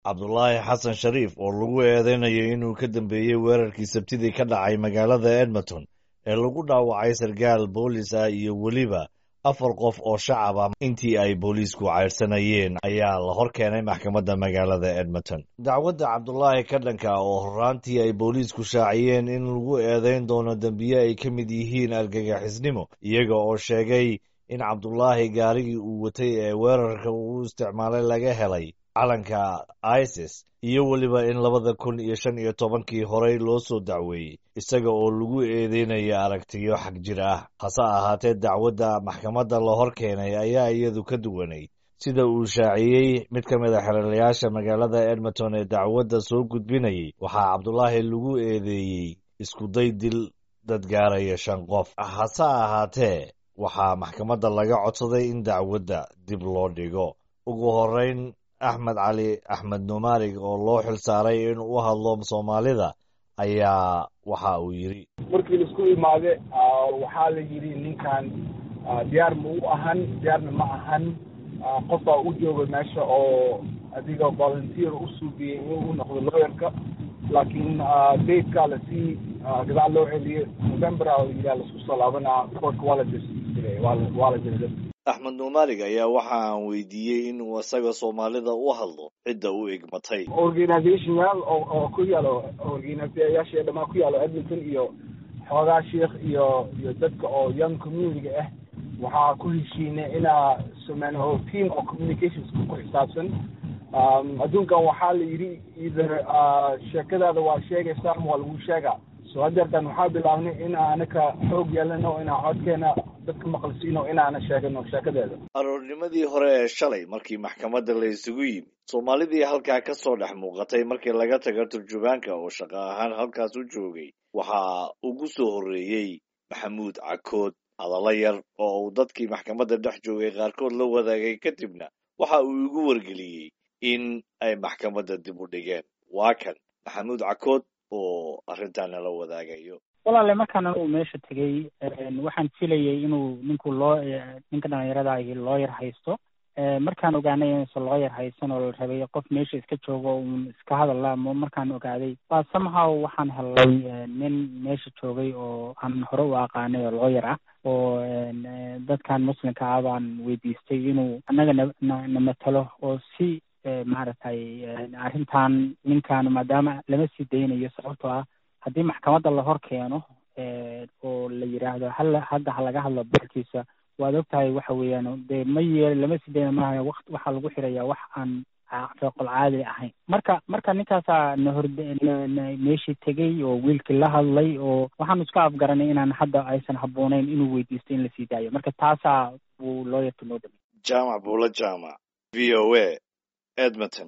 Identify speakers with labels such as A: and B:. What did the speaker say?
A: cabdulaahi xasan shariif oo lagu eedeynayo inuu ka dambeeyey weerarkii sabtidii ka dhacay magaalada edmonton ee lagu dhaawacay sarkaal boolis ah iyo weliba afar qof oo shacab ah intii ay booliisku caydhsanayeen ayaa la hor keenay maxkamadda magaalada edmonton dacwadda cabdulaahi ka dhanka oo horraantii ay booliisku shaaciyeen in lagu eedeyn doono dembiye ay ka mid yihiin argagixisnimo iyaga oo sheegay in cabdulaahi gaarigii uu watay ee weerarka uu isticmaalay laga helay calanka isis iyo weliba in labada kun iyo shan iyo tobankii horey loo soo dacweeyey isaga oo lagu eedeynaya aragtiyo xag jir ah hase ahaatee dacwadda maxkamadda la hor keenay ayaa iyadu ka duwanayd sida uu shaaciyey mid ka mid a xeralayaasha magaalada edmonton ee dacwadda soo gudbinayay waxaa cabdulaahi lagu eedeeyey iskuday dil dad gaaraya shan qof hase ahaatee waxaa maxkamadda laga codsaday in dacwadda dib loo dhigo ugu horeyn axmed cali axmed numaarig oo loo xil saaray inuu u hadlo soomaalida ayaa waxa uu yidhi
B: markii laisku imaade waxaa la yidhi ninkan diyaar ma u ahan diyaarna ma ahan qof baa u jooga meesha oo adiga volunteer u suugiyey in u noqdo lawyerka laakiin datekaa lasii gadaal loo celiyey november a yidhaha laisku soo laabanaa courtka waa la dirsiisilay waa la jira
A: axmed numaarig ayaa waxa aan weydiiyey inuu isaga soomaalida u hadlo cidda u egmatay
B: organizationyaal oo oo ku yaalo organizayaasha dhamaan ku yaalo edmonton iyo xoogaa sheikh iyo iyo dadka oo young community ah waxaa ku heshiinay inaa sameyno team oo communications ku xisaabsan adduunkan waxaa la yidhi either sheekadaada waa sheegaysaa ama waa lagu sheegaa so hadeertan waxaa bilaabnay in anaka xoog yeelano inaa codkeena dadka maqlisiino inaana sheegano sheekadeeda
A: aroornimadii hore ee shalay markii maxkamadda la isugu yimid soomaalidii halkaa ka soo dhex muuqatay markii laga taga turjubaanka oo shaqo ahaan halkaas u joogay waxaa ugu soo horreeyey maxamuud cakood hadallo yar oo uu dadkii maxkamadda dhex joogay qaarkood la wadaagay kadibna waxa uu igu wargeliyey in ay maxkamadda dib u dhigeen waa kan maxamuud cakood oo arrintaana la wadaagayo
C: walaale markaan anigu meesha tegey waxaan filayay inuu ninku loo ninka dhalinyarada ahi looyar haysto markaan ogaanay inuusan looyar haysan oo la rabay qof meesha iska joogo uun iska hadalla markaan ogaaday baa somehow waxaan helay nin meesha joogay oo aan hore u aqaanay oo looyar ah oo dadkan muslimka ah baan weydiistay inuu annaga na na matalo oo si maaragtay arrintan ninkan maadaama lama sii daynayo sababtoo ah haddii maxkamadda la hor keeno oo la yidhaahdo hal hadda ha laga hadlo boorkiisa waad og tahay waxa weeyaan dee ma yeel lama sii dayna maaha waqt waxaa lagu xirayaa wax aan feeqol caadi ahayn marka marka ninkaasaa na hor meeshii tegey oo wiilkii la hadlay oo waxaanu iska afgaranay inaan hadda aysan habbooneyn inuu weydiisto in la sii daayo marka taasaa buu looyarka noo dhamay
A: jaamac buula jaamac v o a edmonton